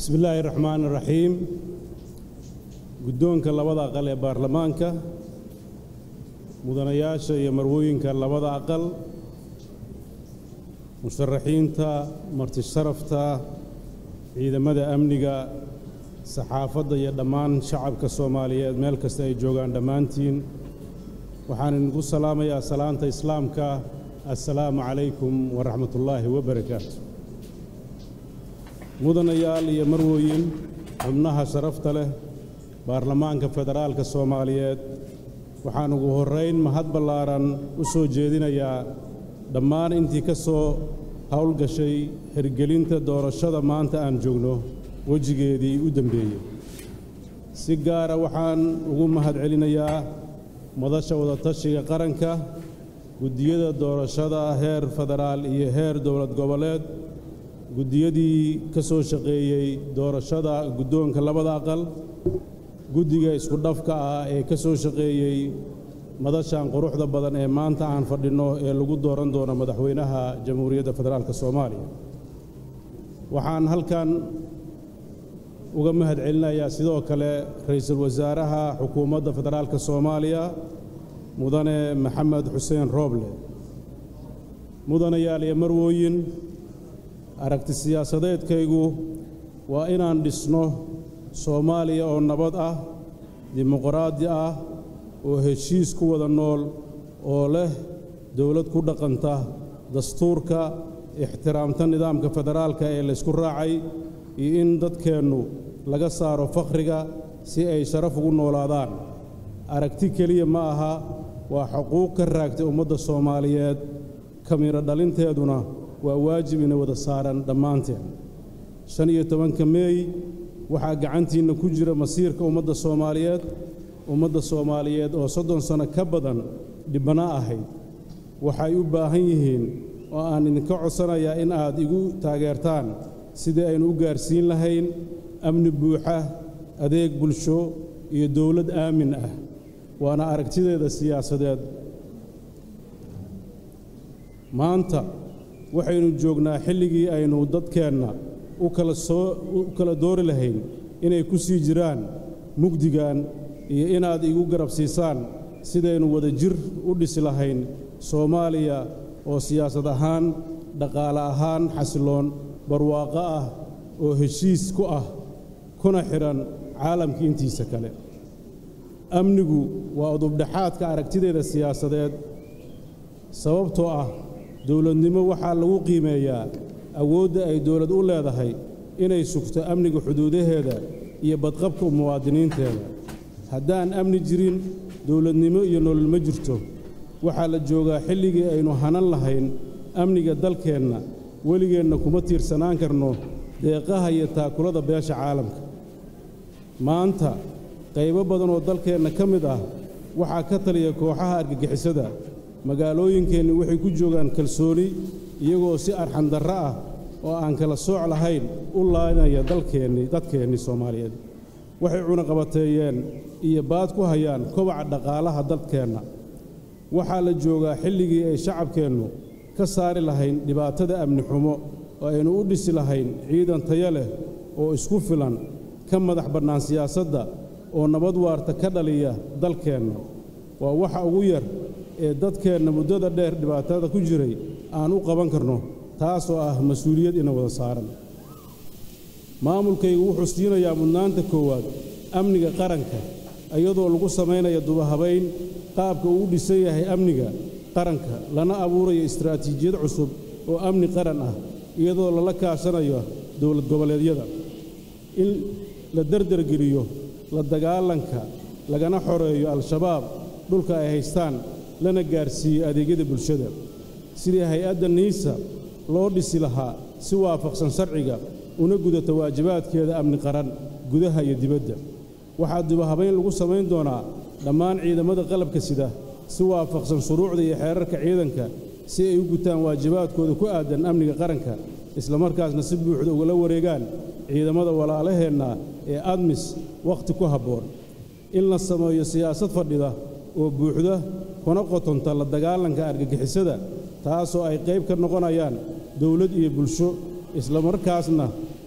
bismi illaahi raxmaan raxiim guddoonka labada aqal ee baarlamaanka mudanayaasha iyo marwooyinka labada aqal musharaxiinta martisharafta ciidamada amniga saxaafadda iyo dhammaan shacabka soomaaliyeed meel kasta ay joogaan dhammaantiin waxaan idinku salaamayaa salaanta islaamka assalaamu calaykum waraxmatullaahi wabarakaatu mudanayaal iyo marwooyin xubnaha sharafta leh baarlamaanka federaalka soomaaliyeed waxaan ugu horrayn mahad ballaaran u soo jeedinayaa dhammaan intii ka soo howlgashay hirgelinta doorashada maanta aan joogno wejigeedii u dembeeyey si gaara waxaan ugu mahad celinayaa madasha wadatashiga qaranka guddiyada doorashada heer federaal iyo heer dowlad goboleed guddiyadii ka soo shaqeeyey doorashada guddoonka labada aqal guddiga isku dhafka ah ee ka soo shaqeeyey madashan quruxda badan ee maanta aan fadhinno ee lagu dooran doono madaxweynaha jamhuuriyadda federaalk soomaaliya waxaan halkan uga mahad celinayaa sidoo kale ra'iisul wasaaraha xukuumadda federaalk soomaaliya mudane maxamed xuseen rooble mudanayaal iyo marwooyin aragti siyaasadeedkaygu waa inaan dhisno soomaaliya oo nabad ah dimuqraadi ah oo heshiis ku wada nool oo leh dowlad ku dhaqanta dastuurka ixtiraamta nidaamka federaalka ee laysku raacay iyo in dadkeennu laga saaro fakhriga si ay sharaf ugu noolaadaan aragti keliya ma aha waa xuquuq ka raagtay ummadda soomaaliyeed kamiro dhalinteeduna waa waajib ina wada saaran dhammaanteen shan iyo tobanka meey waxaa gacantiinna ku jira masiirka ummadda soomaaliyeed ummadda soomaaliyeed oo soddon sanno ka badan dhibbana ahayd waxay u baahan yihiin oo aan idinka codsanayaa in aad igu taageertaan sidii aynu u gaarsiin lahayn amni buuxa adeeg bulsho iyo dowlad aamin ah waana aragtideeda siyaasadeed maanta waxaynu joognaa xilligii aynu dadkeenna u kala soo u kala doori lahayn inay ku sii jiraan mugdigan iyo inaad igu garab siisaan sidaynu wada jir u dhisi lahayn soomaaliya oo siyaasad ahaan dhaqaale ahaan xasiloon barwaaqo ah oo heshiis ku ah kuna xidhan caalamka intiisa kale amnigu waa udubdhexaadka aragtideeda siyaasadeed sababtoo ah dowladnimo waxaa lagu qiimeeyaa awoodda ay dowlad u leedahay inay sugto amniga xuduudaheeda iyo badqabka muwaadiniinteeda haddaan amni jirin dowladnimo iyo nolol ma jirto waxaa la joogaa xilligii aynu hanan lahayn amniga dalkeenna weligeenna kuma tiirsanaan karno deeqaha iyo taakulada beesha caalamka maanta qaybo badan oo dalkeenna ka mid ah waxaa ka taliya kooxaha argagixisada magaalooyinkeenni waxay ku joogaan kalsooni iyagoo si arxandarro ah oo aan kala sooc lahayn u laanaya dalkeennii dadkeennii soomaaliyeed waxay cunaqabateeyeen iyo baad ku hayaan kobaca dhaqaalaha dadkeenna waxaa la joogaa xilligii ay shacabkeennu ka saari lahayn dhibaatada amni xumo oo aynu u dhisi lahayn ciidan tayo leh oo isku filan ka madax bannaan siyaasadda oo nabad waarta ka dhaliya dalkeenna waa waxa ugu yar ee dadkeenna muddada dheer dhibaatada ku jiray aan u qaban karno taasoo ah mas-uuliyad ina wada saaran maamulkaygu wuxuu siinayaa mudnaanta koowaad amniga qaranka iyadoo lagu samaynaya dubahabayn qaabka uu u dhisan yahay amniga qaranka lana abuurayo istaraatiijiyad cusub oo amni qaran ah iyadoo lala kaashanayo dowlad goboleedyada in la derdergeliyo la dagaalanka lagana xoreeyo al-shabaab dhulka ay haystaan lana gaarsiiyo adeegyada bulshada sidii hay-adda niisa loo dhisi lahaa si waafaqsan sharciga una gudata waajibaadkeeda amni qaran gudaha iyo dibadda waxaa dubahabayn lagu samayn doonaa dhammaan ciidamada qalabka sida si waafaqsan shuruucda iyo xeerarka ciidanka si ay u gutaan waajibaadkooda ku aadan amniga qaranka islamarkaasna si buuxda ugala wareegaan ciidamada walaalaheenna ee admis wakhti ku habboon in la sameeyo siyaasad fadhida oo buuxda kuna qotonta la dagaalanka argagixisada taasoo ay qayb ka noqonayaan dowlad iyo bulsho islamarkaasna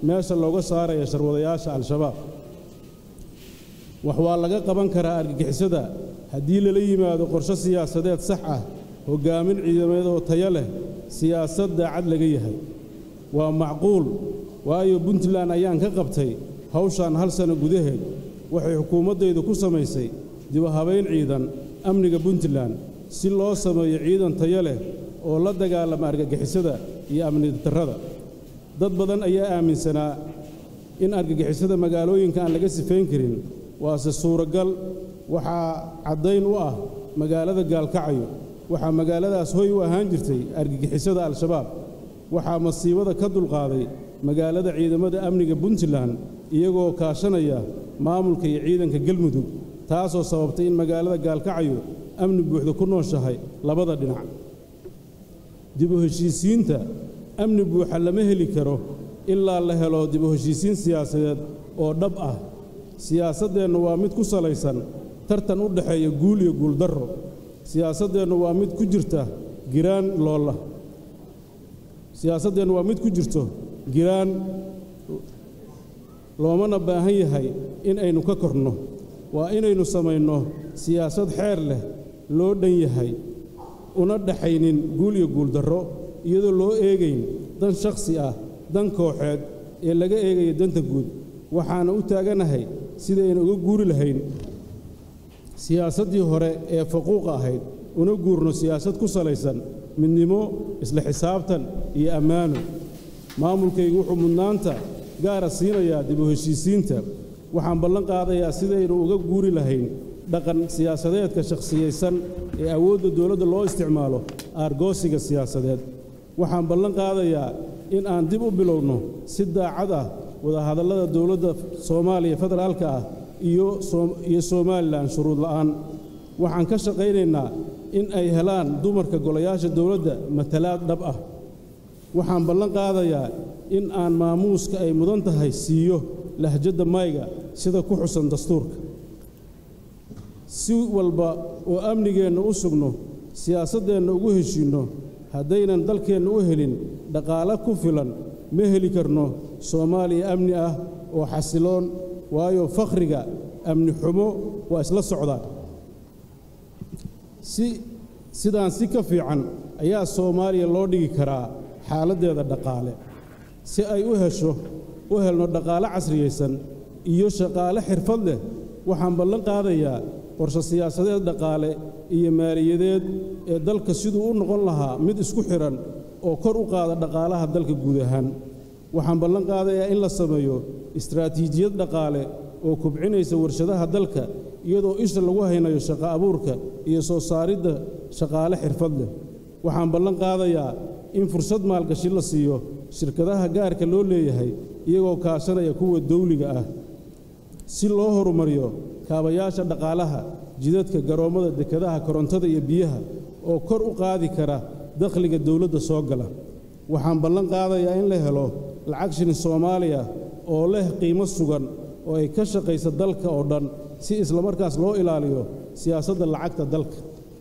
meesha looga saaraya sharwadayaasha al-shabaab wax waa laga qaban karaa argagixisada haddii lala yimaado qorshe siyaasadeed sax ah hoggaamin ciidamadeed oo tayo leh siyaasad daacad laga yahay waa macquul waayo puntland ayaan ka qabtay hawshaan hal sanno gudaheed waxay xukuumaddaydu ku samaysay dibahabayn ciidan amniga puntland si loo sameeyo ciidan tayo leh oo la dagaalama argagixisada iyo amni darrada dad badan ayaa aaminsanaa in argagixisada magaalooyinka aan laga sifayn karin waase suuragal waxaa caddayn u ah magaalada gaalkacayo waxaa magaaladaas hoy u ahaan jirtay argagixisada al-shabaab waxaa masiibada ka dulqaaday magaalada ciidamada amniga puntland iyagoo kaashanaya maamulka iyo ciidanka galmudug taasoo sababtay in magaalada gaalkacayo amni buuxda ku nooshahay labada dhinac dib u heshiisiinta amni buuxa lama heli karo ilaa la helo dib u heshiisiin siyaasadeed oo dhab ah siyaasaddeennu waa mid ku salaysan tartan u dhexeeya guul iyo guuldarro siyaasaddeennu waa mid ku jirta giraan loola siyaasaddeennu waa mid ku jirto giraan loomana baahan yahay in aynu ka korno waa inaynu samayno siyaasad xeer leh loo dhan yahay una dhaxaynin guul iyo guuldarro iyadoo loo eegayn dan shakhsi ah dan kooxeed ee laga eegayo danta guud waxaana u taaganahay sidaynu uga guuri lahayn siyaasaddii hore ee faquuqa ahayd una guurno siyaasad ku salaysan midnimo isla xisaabtan iyo ammaano maamulkaygu wuxuu mudnaanta gaara siinayaa dib u heshiisiinta waxaan ballan qaadayaa sidaynu uga guuri lahayn dhaqan siyaasadeedka shakhsiyaysan ee awoodda dowladda loo isticmaalo aargoosiga siyaasadeed waxaan ballan qaadayaa in aan dib u bilowno si daacad ah wadahadallada dowladda soomaaliya federaalka ah iyo somalilan shuruud la'aan waxaan ka shaqaynaynaa in ay helaan dumarka golayaasha dowladda matalaad dhab ah waxaan ballan qaadayaa in aan maamuuska ay mudan tahay siiyo lahjadda mayga sida ku xusan dastuurka si walba oo amnigeenna u sugno siyaasaddeenna ugu heshiinno haddaynan dalkeenna u helin dhaqaale ku filan ma heli karno soomaaliya amni ah oo xasiloon waayo fakhriga amni xumo waa isla socdaan si sidaan si ka fiican ayaa soomaaliya loo dhigi karaa xaaladdeeda dhaqaale si ay u hesho u helno dhaqaale casriyaysan iyo shaqaale xirfad leh waxaan ballan qaadayaa qorshe siyaasadeed dhaqaale iyo maaliyadeed ee dalka siduu u noqon lahaa mid isku xidhan oo kor u qaada dhaqaalaha dalka guud ahaan waxaan ballan qaadayaa in la sameeyo istraatiijiyad dhaqaale oo kubcinaysa warshadaha dalka iyadoo isha lagu haynayo shaqo abuurka iyo soo saaridda shaqaale xirfad leh waxaan ballan qaadayaa in fursad maalgashi la siiyo shirkadaha gaarka loo leeyahay iyagoo kaashanaya kuwa dawliga ah si loo horumariyo kaabayaasha dhaqaalaha jidadka garoommada dekadaha korontada iyo biyaha oo kor u qaadi kara dakhliga dowladda soo gala waxaan ballan qaadayaa in la helo lacag shilin soomaaliya oo leh qiimo sugan oo ay ka shaqaysa dalka oo dhan si islamarkaas loo ilaaliyo siyaasadda lacagta dalka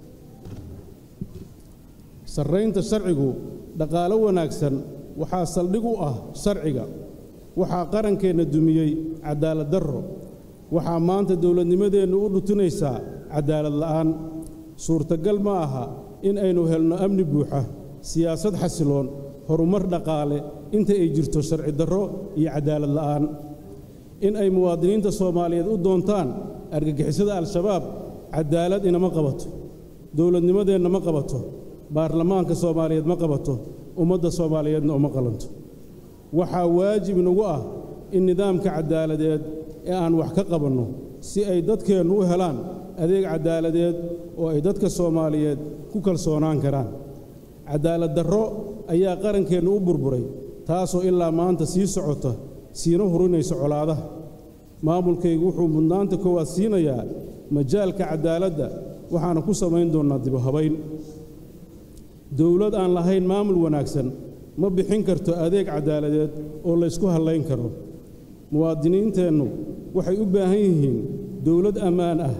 sarraynta sharcigu dhaqaalo wanaagsan waxaa saldhig u ah sharciga waxaa qarankeenna dumiyey cadaalad darro waxaa maanta dowladnimadeennu u dhutinaysaa cadaalad la'aan suurtagal ma aha in aynu helno amni buuxa siyaasad xasiloon horumar dhaqaale inta ay jirto sharci darro iyo cadaalad la'aan in ay muwaadiniinta soomaaliyeed u doontaan argagixisada al-shabaab cadaalad inama qabato dowladnimadeenna ma qabato baarlamaanka soomaaliyeed ma qabato ummadda soomaaliyeedna uma qalanto waxaa waajib inagu ah in nidaamka caddaaladeed ee aan wax ka qabanno si ay dadkeennu u helaan adeeg caddaaladeed oo ay dadka soomaaliyeed ku kalsoonaan karaan caddaalad darro ayaa qarankeennu u burburay taasoo ilaa maanta sii socota siina hurinaysa colaadaha maamulkaygu wuxuu mudnaanta koowaad siinayaa majaalka caddaaladda waxaana ku samayn doonnaa dibuhabayn dowlad aan lahayn maamul wanaagsan ma bixin karto adeeg caddaaladeed oo laysku hallayn karo muwaadiniinteennu waxay u baahan yihiin dowlad ammaan ah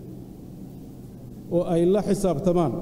oo ay la xisaabtamaan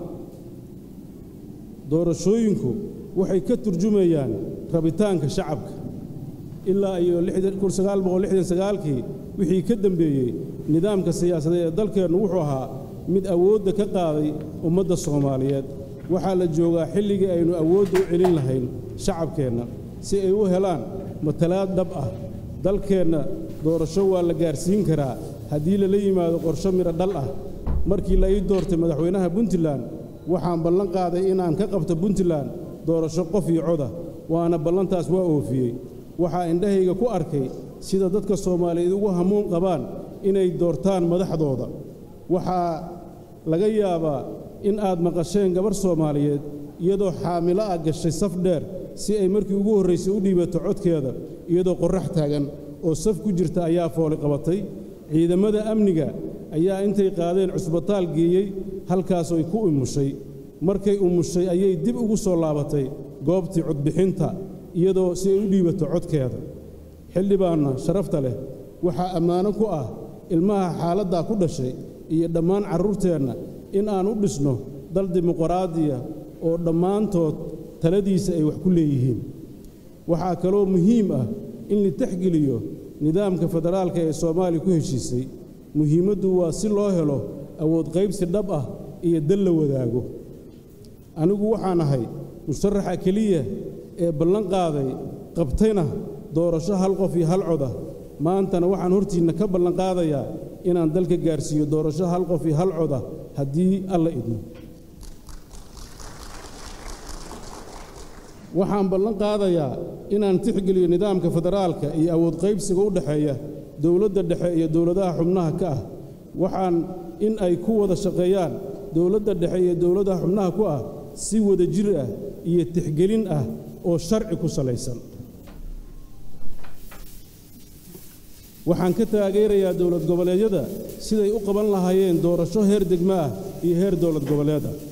doorashooyinku waxay ka turjumayaan rabitaanka shacabka ilaa iyo kii wixii ka dembeeyey nidaamka siyaasadeed ee dalkeennu wuxuu ahaa mid awoodda ka qaaday ummadda soomaaliyeed waxaa la joogaa xilligii aynu awoodda u celin lahayn shacabkeenna si ay u helaan matalaad dhab ah dalkeenna doorasho waa la gaarsiin karaa haddii lala yimaado qorsho midho dhal ah markii la ii doortay madaxweynaha puntland waxaan ballan qaaday inaan ka qabto puntland doorasho qof iyo coda waana ballantaas waa oofiyey waxaa indhahayga ku arkay sida dadka soomaaliyeed ugu hamuun qabaan inay doortaan madaxdooda waxaa laga yaabaa in aad maqasheen gabarh soomaaliyeed iyadoo xaamilo ah gashay saf dheer si ay markii ugu horraysay u dhiibato codkeeda iyadoo qorrax taagan oo saf ku jirta ayaa fooli qabatay ciidamada amniga ayaa intay qaadeen cusbitaal geeyey halkaasoy ku umushay markay umushay ayay dib ugu soo laabatay goobtii codbixinta iyadoo si ay u dhiibato codkeeda xildhibaanna sharafta leh waxaa ammaano ku ah ilmaha xaaladdaa ku dhashay iyo dhammaan carruurteenna in aan u dhisno dal dimuqraadiya oo dhammaantood taladiisa ay wax ku leeyihiin waxaa kaloo muhiim ah in la texgeliyo nidaamka federaalka ee soomaaliya ku heshiisay muhiimaddu waa si loo helo awood qaybsi dhab ah iyo dal la wadaago anigu waxaan ahay musharaxa keliya ee ballan qaaday qabtayna doorasho hal qof iyo hal coda maantana waxaan hortiinna ka ballan qaadayaa inaan dalka gaarsiiyo doorasho hal qof iyo hal coda haddii alla idmo waxaan ballan qaadayaa inaan tixgeliyo nidaamka federaalka iyo awood qaybsiga u dhexeeya dowladda dhexe iyo dowladaha xubnaha ka ah waxaan in ay ku wada shaqeeyaan dowladda dhexe iyo dowladaha xubnaha ku ah si wada jir ah iyo tixgelin ah oo sharci ku salaysan waxaan ka taageerayaa dowlad goboleedyada siday u qaban lahaayeen doorasho heer degmo ah iyo heer dowlad goboleed ah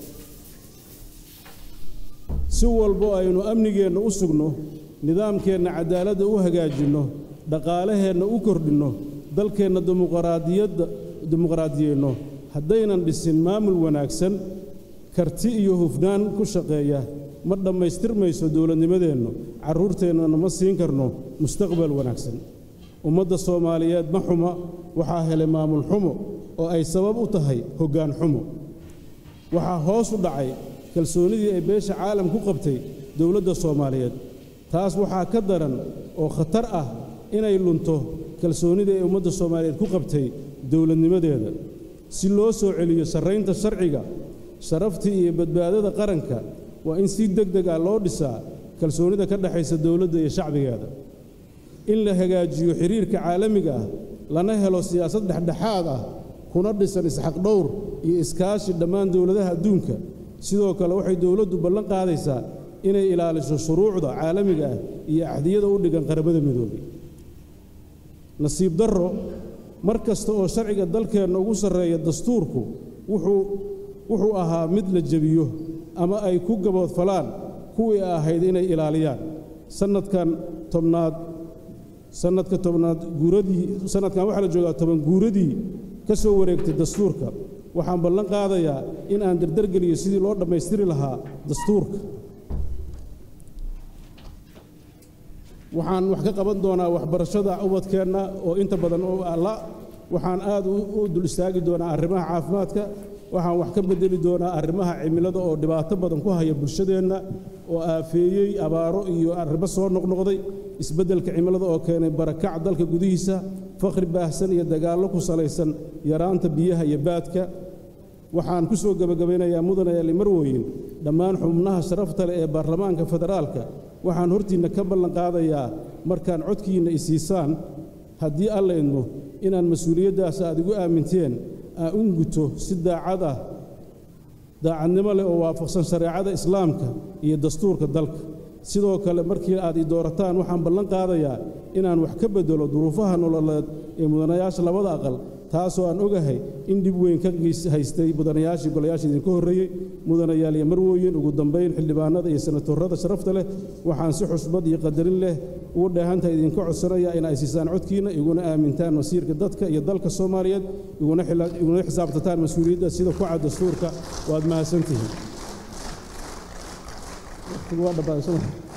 si walbo aynu amnigeenna u sugno nidaamkeenna cadaaladda u hagaajinno dhaqaalaheenna u kordhinno dalkeenna dimuqraadiyadda dimuqraadiyeenno haddaynan dhisin maamul wanaagsan karti iyo hufnaan ku shaqeeya ma dhammaystirmayso dowladnimadeennu carruurteennana ma siin karno mustaqbal wanaagsan ummadda soomaaliyeed ma xuma waxaa helay maamul xumo oo ay sabab u tahay hoggaan xumo waxaa hoos u dhacay kalsoonidii ay beesha caalam ku qabtay dowladda soomaaliyeed taas waxaa ka daran oo khatar ah inay lunto kalsoonidii ay ummadda soomaaliyeed ku qabtay dowladnimadeeda si loo soo celiyo sarraynta sharciga sharaftii iyo badbaadada qaranka waa in si deg deg ah loo dhisaa kalsoonida ka dhexaysa dowladda iyo shacbigeeda in la hagaajiyo xiriirka caalamiga ah lana helo siyaasad dhexdhexaad ah kuna dhisan isxaqdhowr iyo iskaashi dhammaan dowladaha adduunka sidoo kale waxay dowladdu ballan qaadaysaa inay ilaaliso shuruucda caalamiga ah iyo axdiyada u dhigan qaramada midoobay nasiib darro mar kasta oo sharciga dalkeenna ugu sarreeya dastuurku wuxuu wuxuu ahaa mid la jebiyo ama ay ku gaboodfalaan kuwii ahayd inay ilaaliyaan sannadkan tobnaad sannadka tobnaad guuradii sannadkan waxaa la joogaa toban guuradii ka soo wareegtay dastuurka waxaan ballan qaadayaa in aan dardargeliyo sidii loo dhammaystiri lahaa dastuurka waxaan wax ka qaban doonaa waxbarashada ubadkeenna oo inta badan oo alla waxaan aad u dul istaagi doonaa arrimaha caafimaadka waxaan wax ka bedeli doonaa arrimaha cimilada oo dhibaato badan ku haya bulshadeenna oo aafeeyey abaaro iyo arrimo soo noqnoqday isbeddelka cimilada oo keenay barakac dalka gudihiisa fakhri baahsan iyo dagaallo ku salaysan yaraanta biyaha iyo baadka waxaan ku soo gebagabaynayaa mudanayaali marwooyin dhammaan xubnaha sharafta leh ee baarlamaanka federaalka waxaan hortiinna ka ballan qaadayaa markaan codkiinna isiisaan haddii alla idmo inaan mas-uuliyaddaas aad igu aaminteen aan u guto si daacad ah daacadnimo leh oo waafaqsan shareecada islaamka iyo dastuurka dalka sidoo kale markii aad i doorataan waxaan ballan qaadayaa inaan wax ka beddelo duruufaha nololeed ee mudanayaasha labada aqal taasoo aan ogahay in dhib weyn ka haystay mudanayaashii golayaasha idinka horreeyey mudanayaal iyo marwooyin ugu dambayn xildhibaanada iyo senatorrada sharafta leh waxaan si xusbad iyo qadarin leh ugu dheehantahay idinka codsanaya in ay siisaan codkiinna iguna aamintaan masiirka dadka iyo dalka soomaaliyeed iguna xisaabtataan mas-uuliyadda sida ku cad dastuurka waad mahadsantihiin